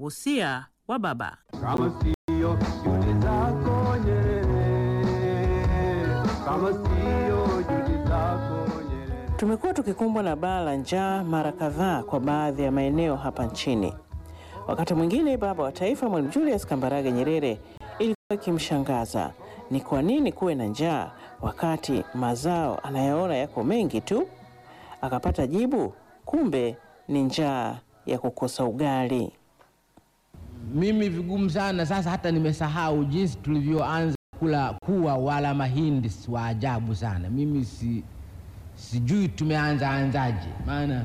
Wosia wa baba. kama sio juhudi zako Nyerere, kama sio juhudi zako Nyerere. Tumekuwa tukikumbwa na baa la njaa mara kadhaa kwa baadhi ya maeneo hapa nchini. Wakati mwingine baba wa taifa Mwalimu Julius Kambarage Nyerere ilikuwa ikimshangaza ni kwa nini kuwe na njaa wakati mazao anayaona yako mengi tu. Akapata jibu, kumbe ni njaa ya kukosa ugali. Mimi vigumu sana sasa, hata nimesahau jinsi tulivyoanza kula kuwa wala mahindi wa ajabu sana. Mimi si, sijui tumeanza anzaje, maana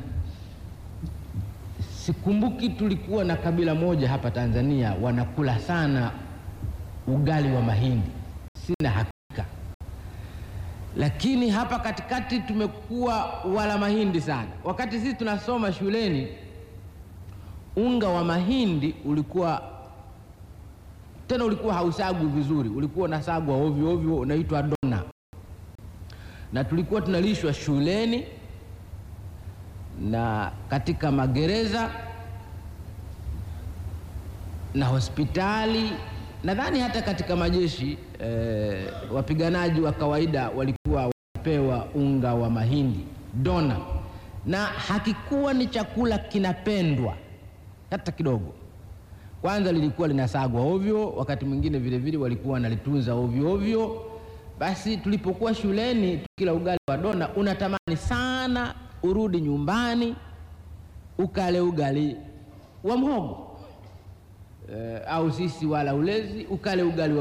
sikumbuki. Tulikuwa na kabila moja hapa Tanzania wanakula sana ugali wa mahindi, sina hakika, lakini hapa katikati tumekuwa wala mahindi sana. Wakati sisi tunasoma shuleni unga wa mahindi ulikuwa tena, ulikuwa hausagwi vizuri, ulikuwa unasagwa ovyo ovyo, unaitwa dona, na tulikuwa tunalishwa shuleni na katika magereza na hospitali, nadhani hata katika majeshi eh, wapiganaji wa kawaida walikuwa wanapewa unga wa mahindi dona, na hakikuwa ni chakula kinapendwa hata kidogo. Kwanza lilikuwa linasagwa ovyo, wakati mwingine vile vile walikuwa wanalitunza ovyo ovyo. Basi tulipokuwa shuleni tukila ugali wa dona, unatamani sana urudi nyumbani ukale ugali wa mhogo e, au sisi wala ulezi ukale ugali wa